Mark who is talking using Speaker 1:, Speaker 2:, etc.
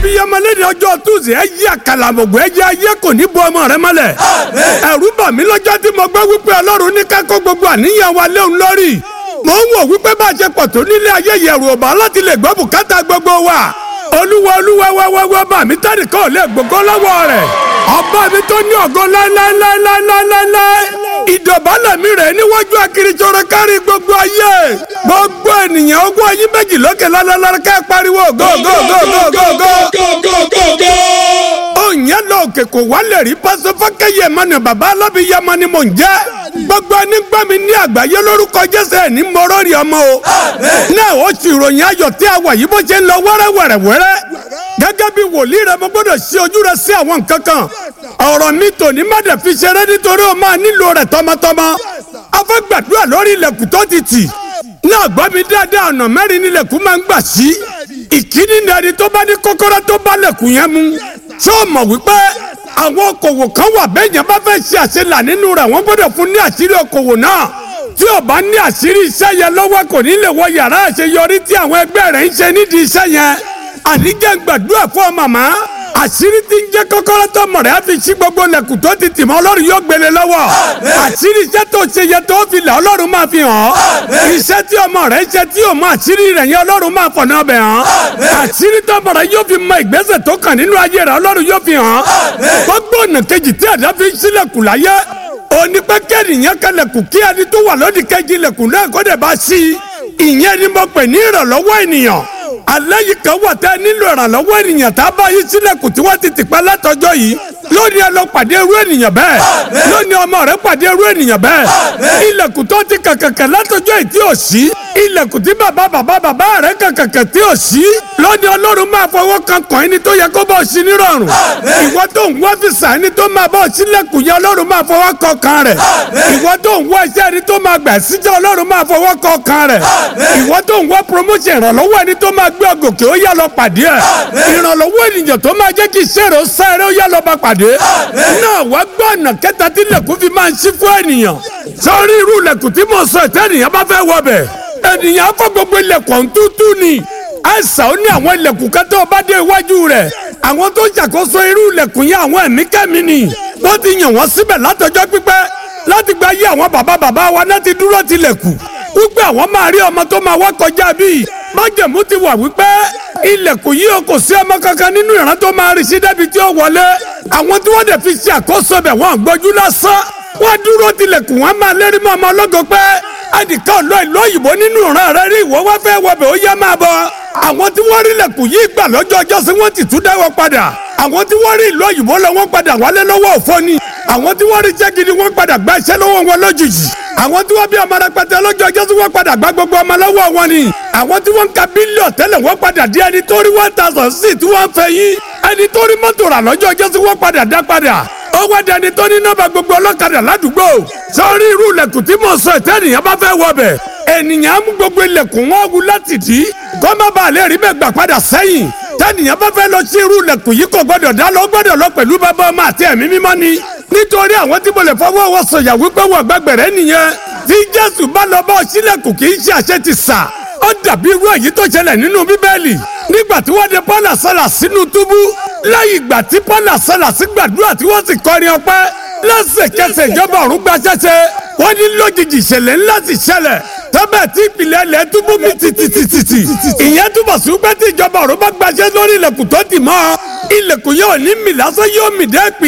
Speaker 1: abiyamọ lẹ́ni ọjọ́ tuesday ẹ yí àkàlàmọ̀gbọ́ ẹ jẹ́ ayé kò ní bọ ọmọ rẹ mọ́lẹ̀. ẹ̀rù bà mí lọ́jọ́ tí mo gbọ́ wípé ọlọ́run ní ká kó gbogbo àníyàn wa léun lórí. mo ń wò wípé bá a ṣe pọ̀ tó nílé ayé yẹ̀rù ọ̀bà láti lè gbọ́ bùkátà gbogbo wa. olúwa olúwa wáwáwá bá mi tẹ́lẹ̀ kọ́ lè gbogbo lọ́wọ́ rẹ̀. ọba mi tó ní ògo láéláéláéláéláé. ìdọ̀bálẹ̀ mi rẹ̀ níwájú akiriṣọ́rọ̀ kárí gbogbo ayé. gbogbo ènìyàn ogún ayé méjì lókè lálálá ká pariwo go go go go go go òyìn lọ òkè kò wálé rí pásọ fákẹyẹ mọnà bàbá alábìyamọ ni mò ń jẹ gbogbo ẹni gbọ́ mi ní àgbáyé lórúkọ jésù ẹ̀ ní mọ́rọ́ rí ọmọ o náà ó sì ròyìn ayọ̀ tí a wà yìí bó ṣe ń lọ wẹ́rẹ́wẹ́rẹ́wẹ́rẹ́ gẹ́gẹ́ bí wòlíì rẹ mo gbọ́dọ̀ ṣí ojú rẹ sí àwọn nǹkan kan ọ̀rọ̀ mi tòní má dẹ̀ fi ṣeré nítorí o máa nílò rẹ̀ tọmọtọmọ a fẹ́ gbàdúrà lórí ilẹ̀kùn tó ti tì náà gbọ́ mi dáadáa ọ̀nà mẹ́rin nílẹ̀kùn máa ń gbà sí ìkíní ni ẹni tó bá ní kọ́kọ́rọ́ tó bá lẹ̀kùn yẹn mú ṣé o mọ̀ wípé àwọn okòwò kan wà bẹ́ẹ̀ yẹn bá fẹ́ ṣe àṣelà nínú rẹ̀ wọ́n gbọ́dọ̀ fún ní àṣírí okòwò náà tí o bá ní àṣírí iṣẹ́ yẹn lọ́wọ́ kò ní lè wọ yàrá àṣeyọrí tí àwọn ẹgbẹ́ rẹ̀ ń ṣe nídìí iṣẹ́ yẹn àníjẹ́ gbàdúrà fún ọ màmá àṣírí tí ń jẹ́ kọ́kọ́rọ́ tó mọ̀ rẹ̀ á fi ṣí gbogbo lẹ̀kùn tó ti tì mọ́ ọlọ́run yóò gbélé lọ́wọ́ àṣírí iṣẹ́ tó ṣe yẹ tó fi là ọlọ́run máa fi hàn ọ́ iṣẹ́ tí ọmọ rẹ̀ ṣe tí o mọ àṣírí rẹ̀ yẹn ọlọ́run máa fọ̀nà ọbẹ̀ hàn àṣírí tó mọ̀ rẹ̀ yóò fi mọ ìgbésẹ̀ tó kàn nínú ayé rẹ̀ ọlọ́run yóò fi hàn gbogbo ọ̀nà kejì tí ẹ̀dá fi sílẹ̀kùn láyé òní pé kẹ́nìyàn kẹlẹ̀kùn kí ẹni tó wà lódì kejì lẹ̀kùn náà kó dẹ̀ bá sí i ìyẹn ni mo pè ní ìrànlọ́wọ́ ènìyàn alẹ́ yìí kan wà tẹ́ nílò ìrànlọ́wọ́ ènìyàn tá a bá yí sílẹ̀kùn tí wọ́n ti tì pẹ́ látọjọ́ yìí lónìí ẹ lọ pàdé irú ènìyàn bẹ́ẹ̀ lónìí ọmọ rẹ pàdé irú ènìyàn bẹ́ẹ̀ ilẹ̀kùn tó ti kàkàkà látọjọ́ yìí tí ò sí ilẹ̀kùn tí bàbá bàbá bàbá rẹ kàkàkà tí ò sí lónìí ọlọ́run máa fọwọ́ kan kàn ẹni tó yẹ kó bọ́ sí nírọ̀rùn ìwọ tó ń wá fìsà ẹni tó máa bọ́ sílẹ̀kùn yẹn ọlọ́run máa fọwọ́ kan kan rẹ̀ ìwọ tó ń wá iṣẹ́ ẹni tó máa gbà síjẹ́ ọlọ́run máa fọwọ́ kan kan rẹ̀ ìwọ tó ń wá promotion ìrànlọ́wọ́ ẹni tó máa gbé ọgòkè ó yá lọ pàdé ẹ̀ ìrànlọ́wọ́ ènìyàn tó máa jẹ́ kí iṣẹ́ rẹ̀ ó sáré ó yá lọ bá pàdé náà wá gbọ́ ọ̀nà kẹta tí lẹ̀kùn fi máa ń ṣí fún ènìyàn sọ́rí irú lẹ̀kùn tí mo sọ ìtẹ́ ènìyàn bá fẹ́ wọ bẹ̀ ènìyàn á fọ́ gbogbo ilẹ̀kùn tútù ni àìsàn ó ní àwọn ilẹ̀kùn kẹtẹ́ ó bá dé iwájú rẹ̀ àwọn tó ṣàkóso irú ilẹ̀kùn yẹn àwọn ẹ̀mí kẹ́mi ni wọ́n ti yàn wọ́n síbẹ̀ látọjọ́ pípẹ́ láti gba ayé àwọn bàbá bàbá wa náà ti dúró tilẹ̀kùn wípé àwọn máa rí ọmọ tó máa wá kọjá bíi májẹ̀mú ti wà wípé ilẹ̀kùn yìí o kò sí ọmọ kankan nínú ìran tó máa rí sí débi tí ó wọlé àwọn tí wọ́n dẹ̀ fi ṣe àkóso bẹ̀ wọ́n gbójú lásán wọ́n dúró tilẹ̀kùn wọn máa lérí mọ́ ọmọ ọlọ́gọ pé ẹnìkan lọ ìlú òyìnbó nínú ìran rẹ rí ìwọ wá fẹ́ wọbẹ̀ ó yá máa bọ̀ àwọn tí wọ́n rí ilẹ̀kùn yìí gbà lọ́jọ́ ọjọ́ sí wọ́n ti tún dáwọ́ padà àwọn tí wọ́n rí ìlú òyìnbó lọ wọ́n padà wálé lọ́wọ́ òfò ni àwọn tí wọ́n rí iṣẹ́ gidi wọ́n padà gba iṣẹ́ lọ́wọ́ wọn lójijì àwọn tí wọ́n bí ọmọ rẹpẹtẹ lọ́jọ́ ọjọ́ sí wọ́n padà gba gbogbo ọmọ lọ́wọ́ wọn ni àwọn tí wọ́n ń ka bílíọ̀ tẹ́lẹ̀ wọ́n padà di ẹni tó rí one thousand sí tí wọ́n fẹ́ yín ẹni tó rí mọ́tò rà lọ́jọ́ ọjọ́ sí wọ́n padà dá padà ó wá dẹni tó ní nọ́mbà gbogbo ọlọ́kadà ládùúgbò sọ́ọ́rí irú ilẹ̀kùn tí mo sọ ìtẹ́nìyàn bá fẹ́ wọ bẹ̀ ènìyàn mú gbogbo ilẹ̀kùn wọn wú láti dì í kó má bàa lè rí bẹ́ẹ̀ gbà padà sẹ́yìn tẹ́nìyàn bá fẹ́ lọ sí irú ilẹ̀kùn yìí kò gbọ́dọ̀ dá lọ gbọ́dọ̀ lọ pẹ̀lú bàbá ọmọ àti ẹ̀mí mímọ́ ni nítorí àwọn tí mo lè fọwọ́ wọ sọ̀yà wípé wọ́n gbàgbẹ̀rẹ̀ nìyẹn tí jésù bá lọ bá ọ sílẹ̀kùn kì í ṣe àṣẹ ti sà ó dàbí irú èyí tó ṣẹlẹ̀ nínú bíbélì nígbà tí wọ́n de paul àṣàlà sínú túbú lẹ́yìn ìgbà tí paul àṣàlà sí gbàdúrà tí wọ́n sì kọrin ọpẹ́ lẹ́sẹ̀kẹsẹ̀ ìjọba ọ̀run gba ṣẹ́ṣẹ́ wọ́n ní lójijì ìṣẹ̀lẹ̀ ńlá ti ṣẹlẹ̀ tọ́bẹ̀ tí ìpìlẹ̀ ilẹ̀ túbú mi tìtìtìtì ìyẹn túbọ̀ sí pé tí ìjọba ọ̀run bá gbaṣẹ́ lórí ilẹ̀kùn tó tì mọ́ ilẹ̀kùn yóò ní mì lásán yóò mì dé ìpìlẹ̀.